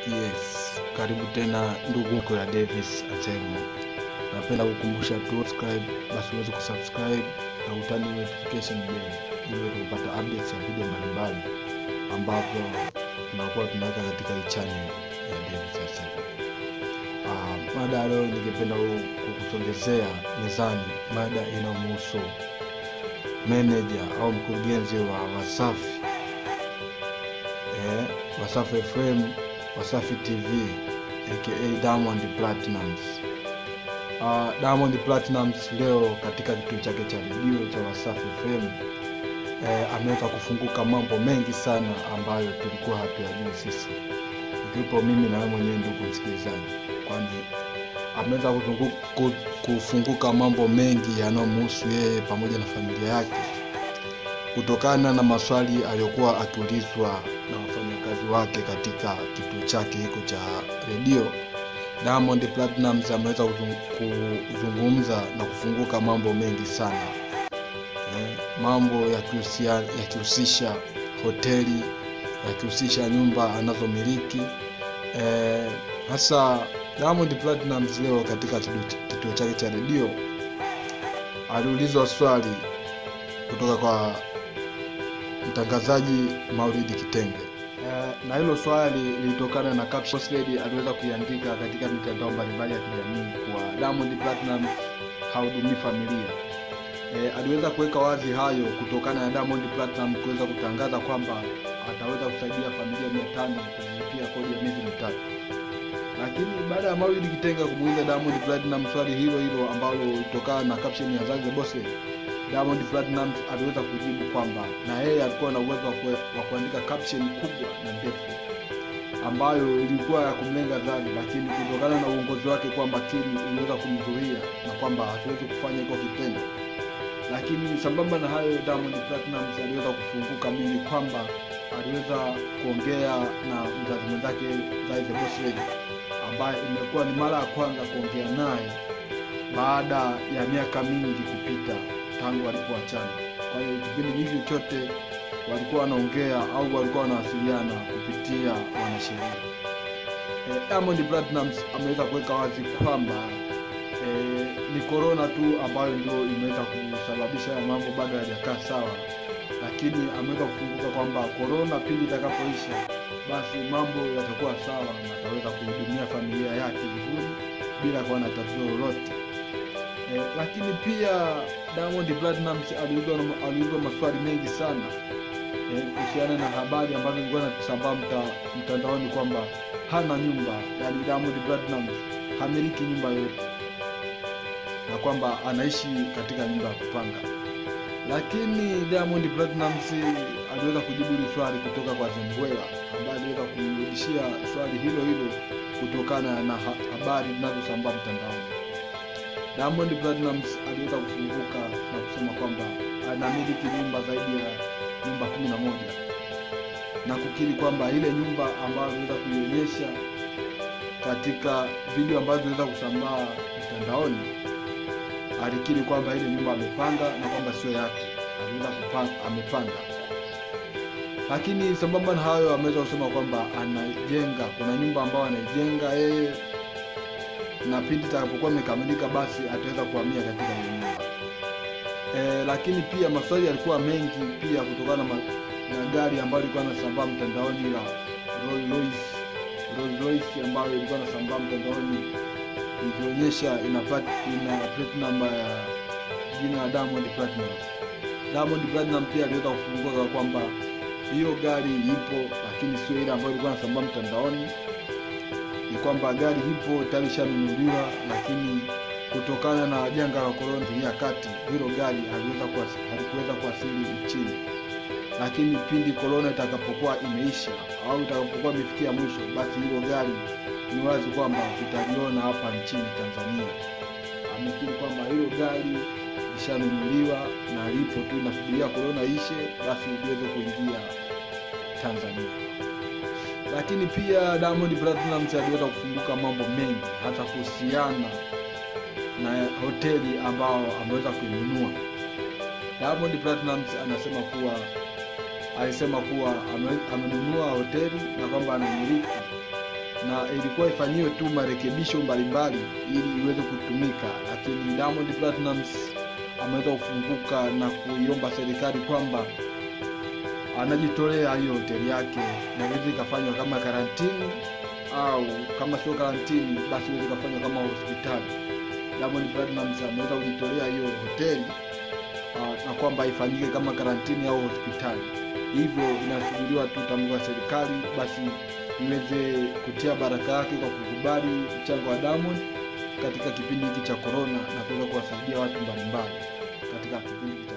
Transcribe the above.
Yes, karibu tena ndugu mko ya Davis Anselmo. Napenda kukumbusha tu subscribe, basi uweze kusubscribe na utani notification bell ili uweze kupata updates ya video mbalimbali ambapo tunakuwa tunaweka katika hii channel ya Davis Anselmo. Uh, mada ya leo ningependa ku- kukusogezea mezani mada inayomhusu meneja au mkurugenzi wa Wasafi eh, Wasafi FM, Wasafi TV aka Diamond Platinums. Uh, Diamond Platinums leo katika kituo chake cha redio cha Wasafi FM eh, ameweza kufunguka mambo mengi sana ambayo tulikuwa hatuyajui sisi, ikiwepo mimi na wewe mwenyewe ndugu msikilizaji, kwani ameweza kuzungu- ku- kufunguka mambo mengi yanayomhusu yeye pamoja na familia yake kutokana na maswali aliyokuwa akiulizwa na wafanyakazi wake katika kituo chake hiko cha redio. Diamond Platnumz ameweza kuzung- kuzungumza na kufunguka mambo mengi sana eh, mambo yakihusia- yakihusisha hoteli, yakihusisha nyumba anazomiliki eh, hasa Diamond Platnumz leo katika kituo- kituo chake cha redio aliulizwa swali kutoka kwa mtangazaji Maulidi Kitenge. Eh, na hilo swali lilitokana na caption Boss Lady aliweza kuiandika katika mitandao mbalimbali ya kijamii kwa Diamond Platinum hahudumii familia. Eh, aliweza kuweka wazi hayo kutokana na Diamond Platinum kuweza kutangaza kwamba ataweza kusaidia familia mia tano kulipia kodi ya miezi mitatu lakini baada ya Maulid Kitenga kumuuliza Diamond Platinum swali hilo hilo ambalo lilitokana na caption ya Zanzibar Boss Lady, Diamond Platinum aliweza kujibu kwamba na yeye alikuwa na uwezo wa kue- wa kuandika caption kubwa na ndefu ambayo ilikuwa ya kumlenga Zari, lakini kutokana na uongozi wake kwamba Kim iliweza kumzuia na kwamba hatuwezi kufanya hiko kitendo. Lakini sambamba na hayo, Diamond Platinum aliweza kufunguka mingi kwamba aliweza kuongea na mzazi mwenzake Zari the Boss Lady ambaye imekuwa ni mara ya kwanza kuongea naye baada ya miaka mingi kupita tangu walipoachana. Kwa hiyo kipindi hiki chote walikuwa wanaongea au walikuwa wanawasiliana kupitia wanasheria. Eh, Diamond Platnumz ameweza kuweka wazi kwamba eh, ni korona tu ambayo ndio imeweza kusababisha haya mambo bado hayajakaa sawa, lakini ameweza kufunguka kwamba korona pindi itakapoisha, basi mambo yatakuwa sawa na ataweza kuhudumia familia yake vizuri bila kuwa na tatizo lolote. Eh, lakini pia Diamond Platnumz aliulizwa na- aliulizwa maswali mengi sana eh, kuhusiana na habari ambazo zilikuwa zinasambaa mta, mtandaoni kwamba hana nyumba, yani Diamond Platnumz hamiliki nyumba yote na kwamba anaishi katika nyumba ya kupanga. Lakini Diamond Platnumz aliweza kujibu hili swali kutoka kwa Zembwela ambaye aliweza kumrudishia swali hilo hilo kutokana na ha habari zinazosambaa mtandaoni. Diamond Platnumz aliweza kufunguka na kusema kwamba anamiliki nyumba zaidi ya nyumba kumi na moja na kukiri kwamba ile nyumba ambayo aliweza kuionyesha katika video ambazo ziliweza kusambaa mtandaoni, alikiri kwamba ile nyumba amepanga na kwamba sio yake, aliweza kupanga, amepanga. Lakini sambamba na hayo, ameweza kusema kwamba anajenga, kuna nyumba ambayo anaijenga yeye na pindi itakapokuwa imekamilika basi ataweza kuhamia katika hiyo nyumba. E, lakini pia maswali yalikuwa mengi pia kutokana na, ma- na gari ambayo ilikuwa nasambaa mtandaoni la Rolls Royce, Rolls Royce ambayo ilikuwa nasambaa mtandaoni ikionyesha ina, plat, ina plate number ya jina la Diamond Platinum. Diamond Platinum pia aliweza kufunguka kwamba hiyo gari ipo, lakini sio ile ambayo ilikuwa nasambaa mtandaoni ni kwamba gari ipo tayari ishanunuliwa, lakini kutokana na janga la korona ya kati, hilo gari haliweza kuwas- halikuweza kuwasili nchini, lakini pindi korona itakapokuwa imeisha au itakapokuwa imefikia mwisho, basi hilo gari ni wazi kwamba tutaliona hapa nchini Tanzania. Amekiri kwamba hilo gari lishanunuliwa na lipo tu, inasubiria korona ishe, basi liweze kuingia Tanzania lakini pia Diamond Platnumz aliweza kufunguka mambo mengi hata kuhusiana na hoteli ambao ameweza kuinunua. Diamond Platnumz anasema kuwa alisema kuwa ame- amenunua hoteli na kwamba anamiliki na ilikuwa ifanyiwe tu marekebisho mbalimbali ili iweze kutumika, lakini Diamond Platnumz ameweza kufunguka na kuiomba serikali kwamba anajitolea hiyo hoteli yake na iweze ikafanywa kama karantini au kama sio karantini basi iweze ikafanywa kama hospitali. Diamond Platnumz ameweza kujitolea hiyo hoteli uh, na kwamba ifanyike kama karantini au hospitali. Hivyo inasubiriwa tu tamko la serikali basi iweze kutia baraka yake kwa kukubali mchango wa Diamond katika kipindi hiki cha corona na kuweza kuwasaidia watu mbalimbali katika kipindi hiki cha